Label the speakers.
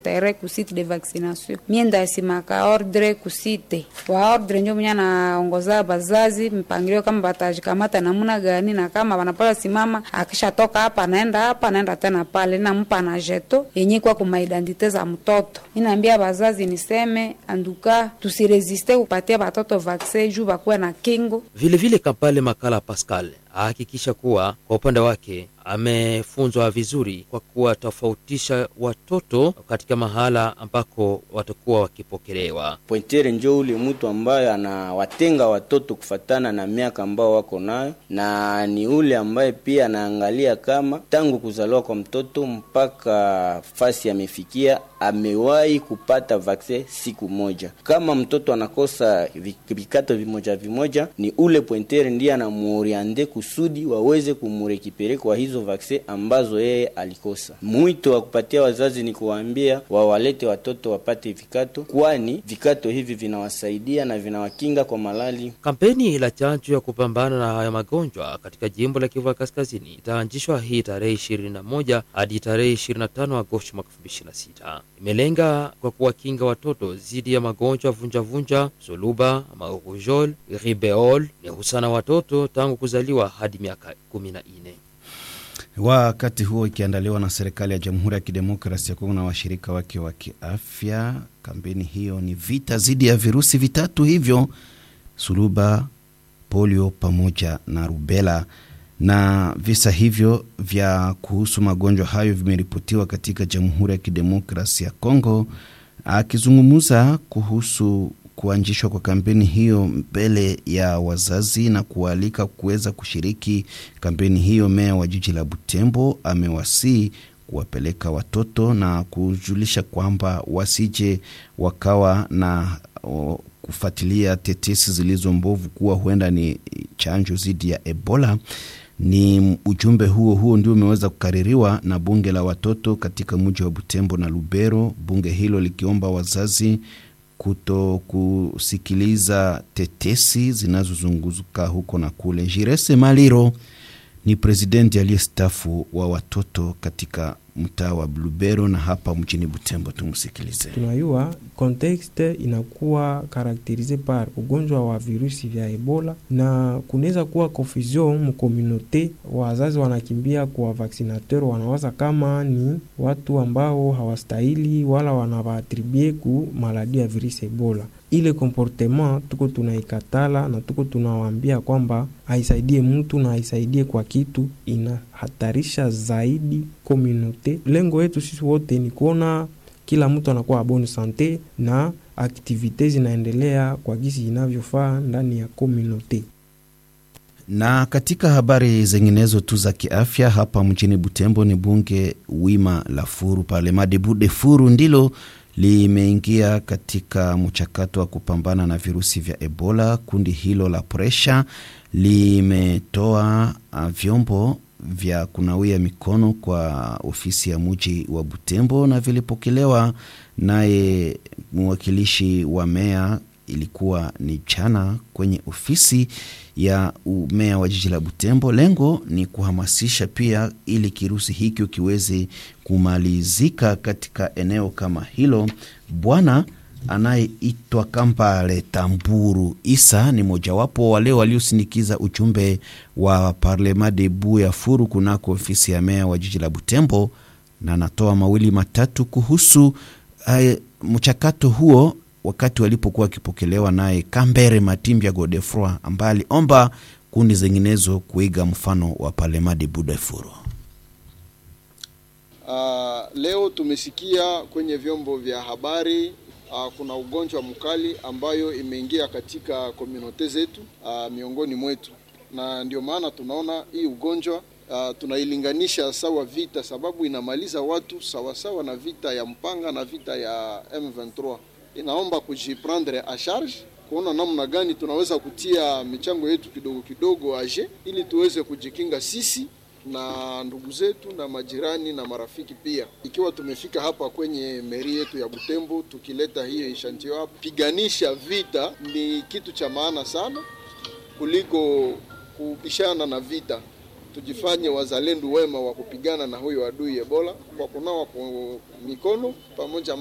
Speaker 1: tere kusite de vaccination mie ndasimaka ordre kusite wa ordre njo mwenye anaongoza bazazi mpangilio kama batajikamata namuna gani na kama wanapala simama akishatoka hapa anaenda hapa anaenda tena pale nampa na jeto yenye kwa kumaidentite za mtoto inaambia bazazi niseme anduka tusiresiste kupatia batoto vaksin juu bakuwe na kingo
Speaker 2: Vilevile Kampale Makala Pascal ahakikisha kuwa kwa upande wake amefunzwa vizuri kwa kuwatofautisha watoto katika mahala ambako watakuwa wakipokelewa.
Speaker 3: Pointere njo ule mtu ambaye anawatenga watoto kufatana na miaka ambao wako nayo, na ni ule ambaye pia anaangalia kama tangu kuzaliwa kwa mtoto mpaka fasi amefikia amewahi kupata vaksin siku moja. Kama mtoto anakosa vi- vikato vimoja vimoja, ni ule pointere ndiye anamuoriande kusudi waweze kumurekipere kwa hizo vaksin ambazo yeye alikosa. Mwito wa kupatia wazazi ni kuwaambia wawalete watoto wapate vikato, kwani vikato hivi vinawasaidia na vinawakinga kwa malali
Speaker 2: Kampeni la chanjo ya kupambana na haya magonjwa katika jimbo la Kivu ya Kaskazini itaanzishwa hii tarehe 21 hadi tarehe 25 Agosti mwaka 2026. Imelenga kwa kuwakinga watoto dhidi ya magonjwa vunjavunja, suluba, maurujol, ribeol ni husana watoto tangu kuzaliwa hadi miaka 14.
Speaker 4: Wakati huo ikiandaliwa na serikali ya Jamhuri ya Kidemokrasi ya Kongo na washirika wake wa kiafya. Kampeni hiyo ni vita dhidi ya virusi vitatu hivyo: suluba, polio pamoja na rubela. Na visa hivyo vya kuhusu magonjwa hayo vimeripotiwa katika Jamhuri ya Kidemokrasi ya Kongo. Akizungumza kuhusu kuanzishwa kwa kampeni hiyo mbele ya wazazi na kuwaalika kuweza kushiriki kampeni hiyo, meya wa jiji la Butembo amewasii kuwapeleka watoto na kujulisha kwamba wasije wakawa na o, kufuatilia tetesi zilizo mbovu kuwa huenda ni chanjo dhidi ya Ebola. Ni ujumbe huo huo ndio umeweza kukaririwa na bunge la watoto katika mji wa Butembo na Lubero, bunge hilo likiomba wazazi kuto kusikiliza tetesi zinazozunguka huko na kule. Jirese Maliro ni presidenti aliyestafu wa watoto katika mtaa wa Lubero na hapa mjini Butembo. Tumsikilize.
Speaker 5: tunayua kontekste inakuwa karakterize par ugonjwa wa virusi vya Ebola na kunaweza kuwa confusion mkomunote. Wazazi wanakimbia kwa vaksinateur, wanawaza kama ni watu ambao hawastahili wala wanawaatribue ku maladi ya virusi Ebola. Ile comportement tuko tunaikatala na tuko tunawaambia kwamba haisaidie mtu na haisaidie kwa kitu, inahatarisha zaidi komunote. Lengo yetu sisi wote ni kuona kila mtu anakuwa bonne sante na aktivite zinaendelea kwa gisi inavyofaa ndani ya komunote.
Speaker 4: Na katika habari zinginezo tu za kiafya hapa mjini Butembo, ni bunge wima la Furu Parlement Debout de Furu ndilo limeingia katika mchakato wa kupambana na virusi vya Ebola. Kundi hilo la presha limetoa uh, vyombo vya kunawia mikono kwa ofisi ya muji wa Butembo na vilipokelewa naye mwakilishi wa meya ilikuwa ni jana kwenye ofisi ya meya wa jiji la Butembo. Lengo ni kuhamasisha pia ili kirusi hiki kiweze kumalizika katika eneo kama hilo. Bwana anayeitwa Kampale Tamburu Isa ni mojawapo wale waliosindikiza ujumbe wa Parlement Debout ya Furu kunako ofisi ya meya wa jiji la Butembo, na anatoa mawili matatu kuhusu uh, mchakato huo wakati walipokuwa wakipokelewa naye Kambere Matimbya Godefroi ambaye aliomba kundi zinginezo kuiga mfano wa Parlement Debout de Furu.
Speaker 6: Uh, leo tumesikia kwenye vyombo vya habari uh, kuna ugonjwa mkali ambayo imeingia katika komunote zetu uh, miongoni mwetu, na ndio maana tunaona hii ugonjwa uh, tunailinganisha sawa vita, sababu inamaliza watu sawasawa sawa na vita ya mpanga na vita ya M23. Inaomba kujiprendre a charge kuona namna gani tunaweza kutia michango yetu kidogo kidogo aje, ili tuweze kujikinga sisi na ndugu zetu na majirani na marafiki pia. Ikiwa tumefika hapa kwenye meri yetu ya Butembo tukileta hiyo ishantio hapa, piganisha vita ni kitu cha maana sana kuliko kubishana na vita. tujifanye wazalendo wema wa kupigana na huyo adui Ebola kwa kunawa mikono pamoja